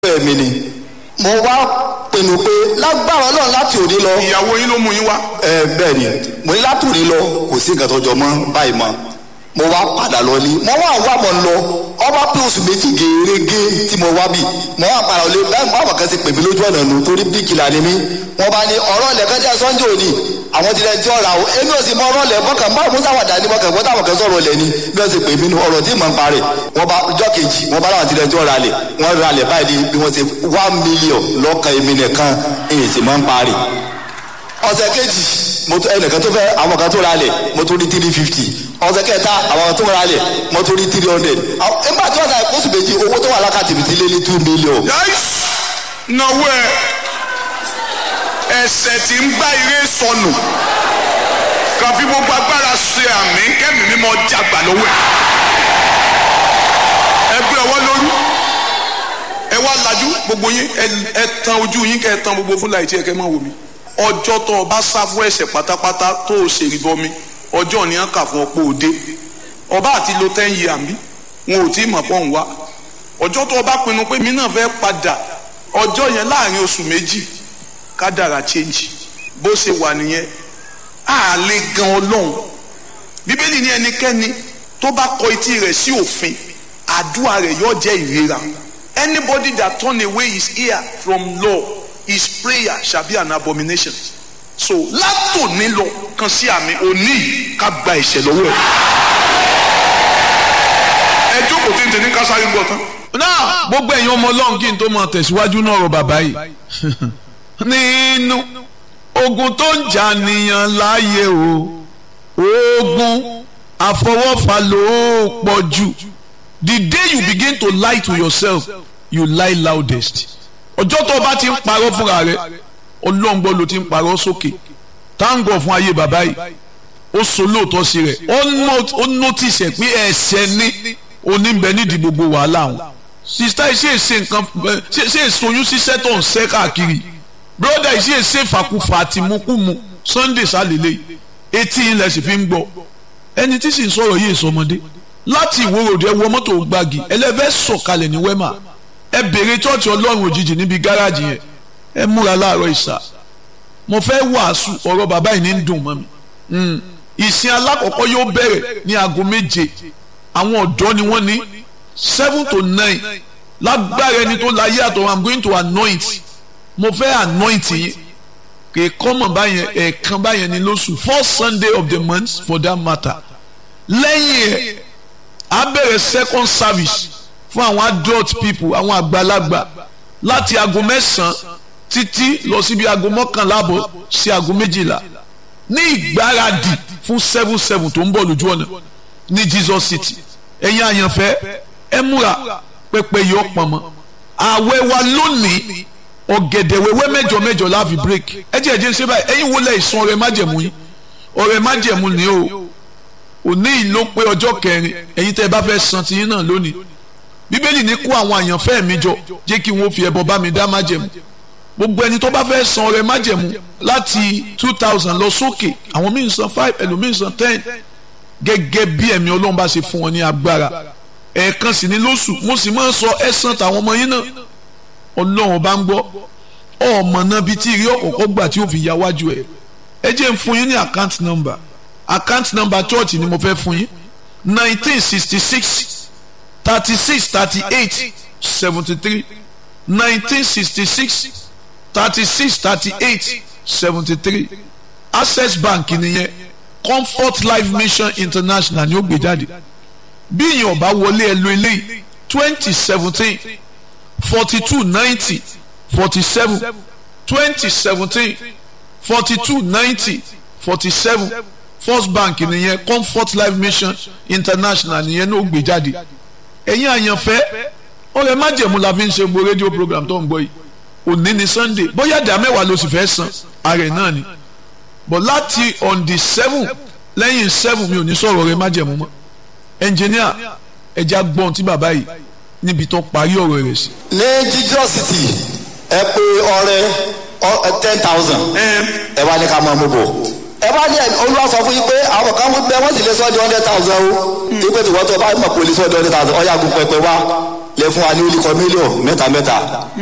bẹ́ẹ̀ mi ni mo wá pinnu pé lágbára ọlọ́run láti òní lọ ìyàwó yín ló mú yín wá. ẹ bẹ́ẹ̀ ni mo ní láti òní lọ kò sí nǹkan tó jọ mọ́ báyìí mọ́ mo wá padà lọ ní mo wá wá mọ̀ lọ ọba pé oṣù méjì gèrègé tí mo wá bì mo wá padà lọ bẹ́ẹ̀ mo àwọn kan ti pè mí lójú ọ̀nà nù torí bíkìlà ni mí wọ́n bá ní ọ̀rọ̀ ilẹ̀kẹ́ jẹ́ sunday òní àwọn ti rẹ̀ tí ọ̀rà o èmi ò sì mọ ọ̀rọ̀ ilẹ̀ mọ́kàn bá musa wàdà ní mọ́kàn gbọ́dọ̀ àwọn kan sọ̀rọ̀ ilẹ̀ ni bí wọ́n ti pè mí nu ọ̀rọ̀ tí mò ń parẹ́ wọ́n bá ọjọ́ kejì wọ́n bá láwọn ti rẹ̀ tí ọ̀rà lẹ̀ wọ́n ra lẹ̀ báyìí bí wọ́n ti one million lọ́kàn èmi nìkan èyí sì mọ́ ń parẹ́ ọ̀sẹ̀ kejì mo tó ẹnìkan tó fẹ́ àwọn kan tó ra lẹ̀ mo tó rí three fifty ọ̀sẹ̀ kẹta àwọn kan tó ra lẹ̀ mo tó rí three hundred nígbà tí wọ́n ta oṣù méjì owó tó wà lákàtì mi ti lé ní two million. yáìs náwó ẹ ẹsẹ̀ tí ń gbá ire sọnù kàfi gbogbo agbára ṣe àmì kẹ́mi mímọ́ jàgbà lọ́wọ́ ẹ ẹ gbé ọwọ́ lórí ẹ wá lajú gbogbo yín ẹ- ẹ tan ojú yín kẹ́ ẹ tan gbogbo fúnla ìtí ẹ kẹ́ máa wò mí ọjọ́ tó o bá sá fún ẹ̀ṣẹ̀ pátápátá tó o ṣe ìbọmi ọjọ́ ni a kà fún ọ pé o dé ọba àti lo ten year mi wọn ò tí ì mọ̀ pọ̀ ń wá ọjọ́ tó o bá pinnu pé mi náà fẹ́ padà ọjọ́ yẹn láàrin oṣù méjì kádàrà change bó ṣe wà nìyẹn á lè gan ọlọ́run bíbélì ní ẹnikẹ́ni tó bá kọ etí rẹ̀ sí òfin àdúrà rẹ̀ yóò jẹ́ ìrera anybody that turn away his ear from law his prayer shall be an abomination so látòní lọ kan sí àmì òní yìí ká gba ìṣẹ̀ lọ́wọ́ ẹ̀ ẹ jókòó tí ń tẹ̀ ní kásáré gbọ́ tán. náà gbogbo ẹ̀yin ọmọ ọlọ́run kí n tó máa tẹ̀síwájú náà rọ bàbá yìí nínú ogun tó ń jà nìyàn láàyè o ogun àfọwọ́fà ló pọ̀ jù the day you begin to lie to yourself you lie loudest ọjọ́ tó o bá ti ń parọ́ fúnra rẹ ọlọ́run gbọ́ ló ti ń parọ́ sókè táǹgọ̀ fún ayé bàbá yìí ó so lóòótọ́ sí rẹ̀ ó nó- ó notice ẹ̀ pé ẹ̀ṣẹ̀ ní oníbẹ̀ nídìí gbogbo wàhálà wọn sista yìí ṣe é ṣe nǹkan ẹ, ṣe ṣe èsoyún ṣiṣẹ́ tó ń ṣẹ́ káàkiri broda yìí ṣe é ṣe fàkùfà àti mukumu sunday sálẹ̀lẹ̀ etí ilẹ̀ sì fi ń gbọ́ ẹni tí sì ń sọ̀rọ̀ yìí sọmọdé láti ìwòròdì ẹ wọ mọ́tò gbági ẹlẹ́fẹ́ sọ̀kalẹ̀ ní wẹ́mà ẹ bèrè chọ́ọ̀chì ọlọ́run òjijì níbi gáràjì yẹn ẹ múra láàárọ̀ ìsà mo fẹ́ wàásù ọ̀rọ̀ bàbá yìí ní ń dùn mọ́ mi Mm. ìsìn alákọ̀ọ́kọ́ yóò bẹ̀rẹ̀ ní aago méje àwọn ọ̀dọ́ ni wọ́n ní seven to nine lágbára ẹni tó láyé àtọ̀ i'm going to anoint mo fẹ́ anoint yín kì í kọ́mọ̀ báyẹn ẹ̀ẹ̀kan báyẹn ni lóṣù first sunday of the month for that matter lẹ́yìn ẹ̀ á bẹ̀rẹ̀ second service fún àwọn adult people àwọn àgbàlagbà láti aago mẹ́sàn-án títí lọ síbi aago mọ́kànlá àbọ̀ sí aago méjìlá ní ìgbáradì fún seven seven tó ń bọ̀ lójú ọ̀nà ní jesus city ẹ̀yin àyànfẹ́ ẹ múra pẹpẹ yìí ọ̀pọ̀ mọ́ ààwẹ̀ wa lónìí ọ̀gẹ̀dẹ̀ wẹ́wẹ́ mẹ́jọ mẹ́jọ láàfin break ẹ jẹ́ ẹ̀jẹ̀ ń ṣe báyìí ẹ̀yin wo lẹ̀ ìsun ọ̀rẹ́ májẹ̀mú yín ọ̀rẹ́ májẹ̀mú ni o òní yìí ló pé ọjọ́ kẹrin ẹ̀yin tẹ́ ẹ bá fẹ́ san tiyín náà lónìí bíbélì ní kó àwọn àyànfẹ́ mi jọ jẹ́ kí wọ́n fi ẹbọ bá mi dá májẹ̀mú gbogbo ẹni tó bá fẹ́ san ọrẹ májẹ̀mú láti two thousand lọ sókè àwọn míì san five ẹlòmíì san ten gẹ́gẹ́ bí ẹ̀mí ọlọ́run bá ṣe fún wọn ní agbára ẹ̀ẹ̀kan sì ní lóṣù mo sì máa ń sọ ẹ̀sán tàwọn ọmọ yín náà ọlọ́run bá ń gbọ́ ọmọ náà bíi tí ìrí ọ̀kọ̀ọ̀kọ̀ gbà tí ó fi ya wájú ẹ̀ ẹ jẹ́ ń fún yín ní account number account number church ni mo fẹ́ fún yín nineteen sixty six thirty six thirty eight seventy three nineteen sixty six thirty-six thirty-eight seventy-three access bank nìyẹn comfort life mission international ni ó gbé jáde bí ìyẹn ọba wọlé ẹ lo eléyìí twenty seventeen forty two ninety forty seven twenty seventeen forty two ninety forty seven first bank nìyẹn comfort life mission international nìyẹn ní ó gbé jáde ẹ̀yin àyànfẹ́ ọ̀rẹ́ májẹ̀mú la fi ń ṣe gbogbo rédíò program tó ń gbọ́ yìí òní ni sunday bóyá ìdá mẹ́wàá ló sì fẹ́ san ààrẹ náà ni but láti on the seven lẹ́yìn seven mi ò ní sọ̀rọ̀ rẹ májẹ̀mú mọ́ engineer ẹja gbọ́n tí bàbá yìí níbi tó parí ọ̀rọ̀ rẹ̀ sí. ní jesus city ẹ pé ọrẹ ten thousand ẹ wá ní ká máa mú bọ̀ ẹ bá ní olúwa sọ fún yín pé àwọn kan bẹ wọ́n sì lè sọ di hundred thousand o ipe tí wọ́n tó bá mọ̀ pé olè sọ di hundred thousand ọ̀yà gun pẹpẹ wá lẹ fún wa ní olùkọ́ mílíọ̀nù mẹ́ta mẹ́ta